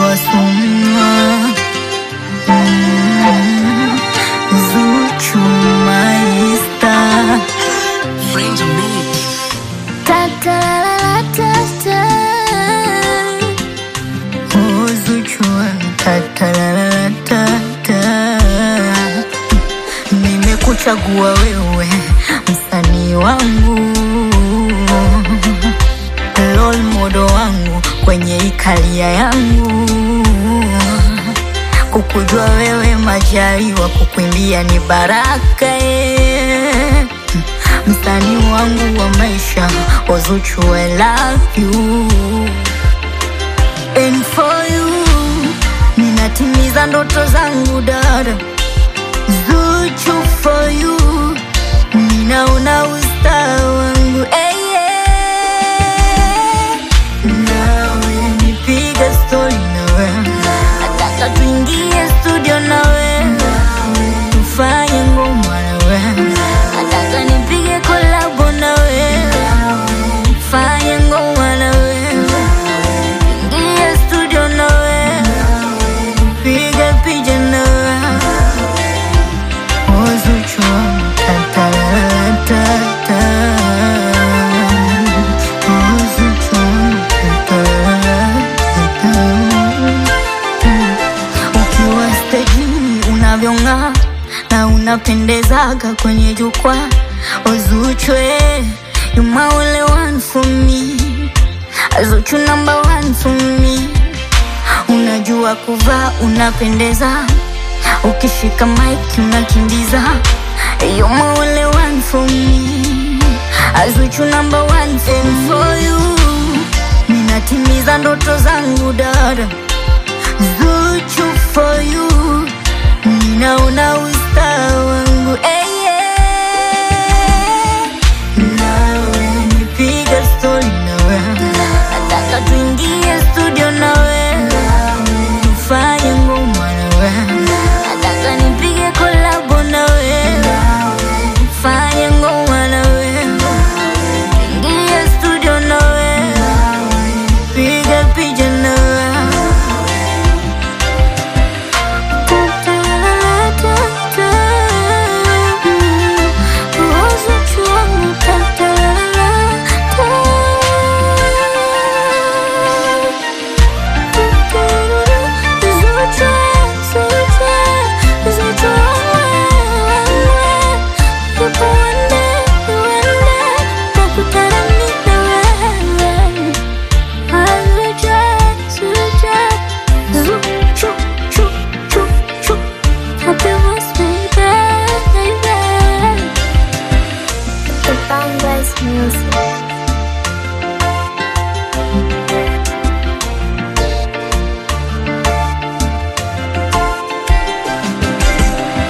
wasumwa mm, Zuchu maista Friends of me. Oh, Zuchu tatalalatata Nimekuchagua wewe msanii wangu role model wangu kwenye ikalia yangu kukujua wewe majaliwa kukuimbia ni baraka eh. msanii wangu wa maisha Wazuchu I love you and for you ninatimiza ndoto zangu dada Zuchu for you ninaona usta wangu hey, yeah. nawe nipiga stori nawe nataka tuingie studio nawe tufanye ngoma nawe nataka nipige kolabo nawe fanye ngoma nawe ingie studio nawe piga picha nawe Wazuchu tatatata Wazuchu tatatata Ukiwa stejini unavyong'aa na unapendezaga kwenye jukwaa Wazuchu eh, you my only one for me Zuchu number one for me Unajua kuvaa unapendeza Ukishika mic unakimbiza You're my only one for me Azuchu number one for, for you Ninatimiza ndoto zangu dada Zuchu for you Ninaona usta wangu hey, yeah. Nawe nipiga story nawe Nataka tuingie studio nawe Tufanye ngoma nawe Nataka nipige kolabo nawe Fanye ngoma nawe Ingie studio nawe Piga picha nawe The Bangladesh music.